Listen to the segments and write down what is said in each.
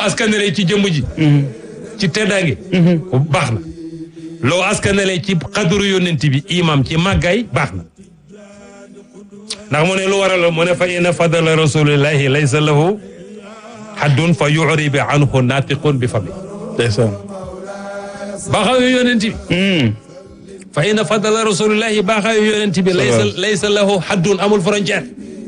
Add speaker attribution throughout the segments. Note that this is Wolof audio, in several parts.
Speaker 1: askanelee ci jëmm ji ci teddaange baax na loo askanelee ci xaduru yonent bi imam ci màggaay baax na ndax mu ne lu waral mu ne fa inna fadala rasulillahi laysa lahu haddun fa yuribi anhu natiqun bi fami
Speaker 2: ndeysaan
Speaker 1: baaxaayu yonent bi fa inna fadala rasulillahi baaxaayu yonent bi laysa laysa lahu haddun amul frontière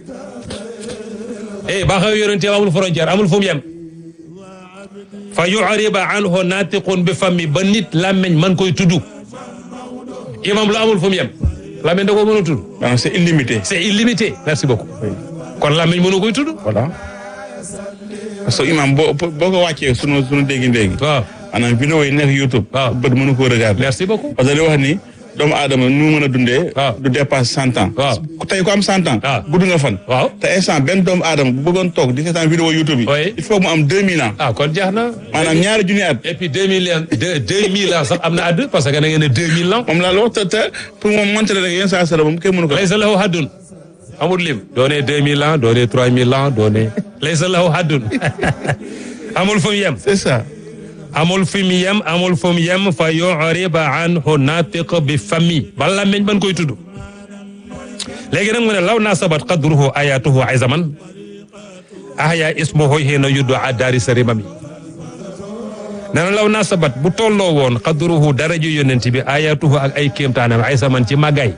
Speaker 1: eh baaxaayu yonent bi amul frontière amul fu mu yem fa yuriba anhu natiqun bi fami ba nit làmmeñ man koy tudd imam lu amul fu mu yem làmmeñ da koo mën a tudd
Speaker 2: maanaam c'est illimité
Speaker 1: c'est illimité merci beaucoup kon làmmeñ mënu koy tudd
Speaker 2: voilà parce que imam boo boo ko wàccee sunu sunu déggi ndéegi
Speaker 1: waaw
Speaker 2: maanaam vidéo yi nekk YouTube
Speaker 1: waaw.
Speaker 2: bët mënu koo regarder
Speaker 1: merci beaucoup
Speaker 2: parce que li wax ni doomu aadama nu mu mën a dundee
Speaker 1: waaw.
Speaker 2: du dépasse cent ans
Speaker 1: waaw.
Speaker 2: ku tey ko am cent ans
Speaker 1: waaw.
Speaker 2: gudd nga fan
Speaker 1: waaw
Speaker 2: te instant benn doomu aadama bu bëggoon toog di seetaan vidéo YouTube yi
Speaker 1: Oui.
Speaker 2: il faut mu am deux mille ans
Speaker 1: ah kon jeex na
Speaker 2: maanaam ñaari junni at
Speaker 1: et puis deux mille ans deux deux mille ans sax am na àdd parce que da ngeen ne deux mille ans
Speaker 2: moom laa la wax te te pour moom monter rek yenn saa sala moom kenn mënu ko
Speaker 1: laysa lahu haddun amul lim doone deux mille ans doone trois mille ans doone laysa lahu haddun amul fu mu yem
Speaker 2: c'est ça
Speaker 1: amul fu mu yem amul fu mu yem fa yuriba anhu natiq bi fami bala meñ ban koy tudd léegi nag mu ne law nasabat qadruhu ayatuhu ayzaman ahya ismuhu hina yuddu addaari sarimami nee na law nasabat bu tolloo woon qadruhu daraju yonent bi ayatuhu ak ay kéemtaanam ayzaman ci màggaay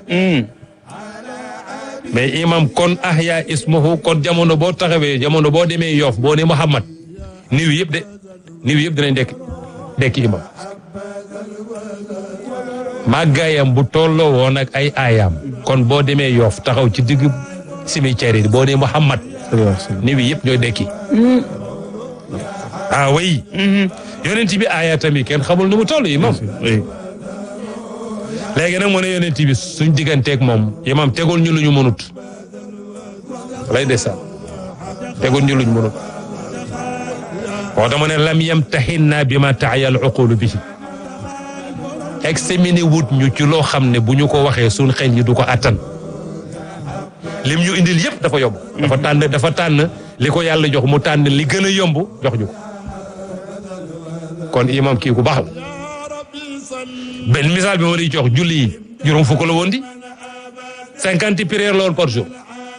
Speaker 1: mais imam kon ahya ismuhu kon jamono boo taxawee jamono boo demee yoof boo ne Muhammad niw yëpp de niw yëpp dinañ dekk dekki imam màggaayam bu tolloo woon ak ay aayaam kon boo demee yoof taxaw ci digg cimetière yi boo ne Muhammad niw yëpp ñooy dekki ah oui yonent bi aaya tamit kenn xamul nu mu toll imam
Speaker 2: oui
Speaker 1: léegi nag mu ne yonent bi suñ digganteeg moom imam tegul ñu lu ñu mënut lay desal tegul ñu lu ñu mënut moo tax mu ne lam yem taxin naa bi ma taayal uqulu bi examiné wut ñu ci loo xam ne bu ñu ko waxee suñ xel ñi du ko attan lim ñu indil yëpp dafa yomb dafa tànn dafa tànn li ko yàlla jox mu tànn li gën a yomb jox ñu ko kon imam kii ku baax la benn misaal bi ma di jox julli yi juróom fukk la woon di cinquante prières la woon par jour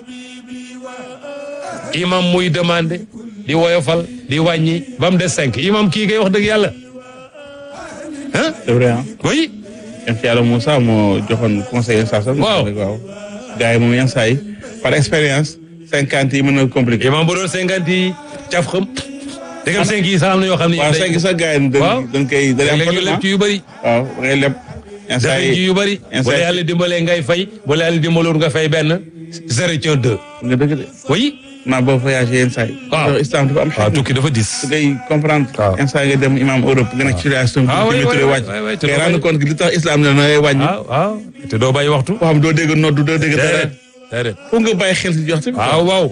Speaker 1: imam muy demandé di woyofal di wàññi ba mu des cinq imam kii kay wax dëgg yàlla ah
Speaker 2: c'est vrai ah
Speaker 1: oui
Speaker 2: yéen ci yàlla Moussa moo joxoon conseil yenn saa sax
Speaker 1: Waaw.
Speaker 2: waaw gars yi moom yenn saa yi par expérience cinquante yi mën na compliqué
Speaker 1: imam bu doon cinquante yi caf xam dëggam cinq yi sax am na yoo xam ne
Speaker 2: waaw cinq sax gars yi
Speaker 1: Waaw.
Speaker 2: dañ dañ koy dañ am
Speaker 1: léeg-léeg ñu leb ci yu bëri
Speaker 2: waaw da ngay leb yenn saa
Speaker 1: dafay ci
Speaker 2: yi
Speaker 1: yu bëri
Speaker 2: yenn
Speaker 1: bu
Speaker 2: saa
Speaker 1: la
Speaker 2: yi-
Speaker 1: yàlla dimbalee ngay fay bu la yàlla dimbaloon nga fay benn zéro ci un deux
Speaker 2: nga dëgg de
Speaker 1: oui
Speaker 2: maa boo voyagé yenn saa yi
Speaker 1: Waaw.
Speaker 2: Yow islam dafa am
Speaker 1: waaw
Speaker 2: xel
Speaker 1: tukki dafa dis
Speaker 2: su ngay comprendre
Speaker 1: Waaw.
Speaker 2: yenn saa yi nga dem imam Europe nga nekk ci situation
Speaker 1: Ah, oui,
Speaker 2: bi
Speaker 1: oui,
Speaker 2: turé
Speaker 1: oui,
Speaker 2: wàcc
Speaker 1: oui, oui, te
Speaker 2: ngay
Speaker 1: doo
Speaker 2: rendre
Speaker 1: bàyyi-
Speaker 2: compte que li tax islam ne na ngay wàññi
Speaker 1: waaw waaw te doo bàyyi waxtu
Speaker 2: koo xam doo dégg noddu doo dégg dara
Speaker 1: déedéet déedéet
Speaker 2: foog nga bàyyi xel si jox tamit
Speaker 1: waaw waaw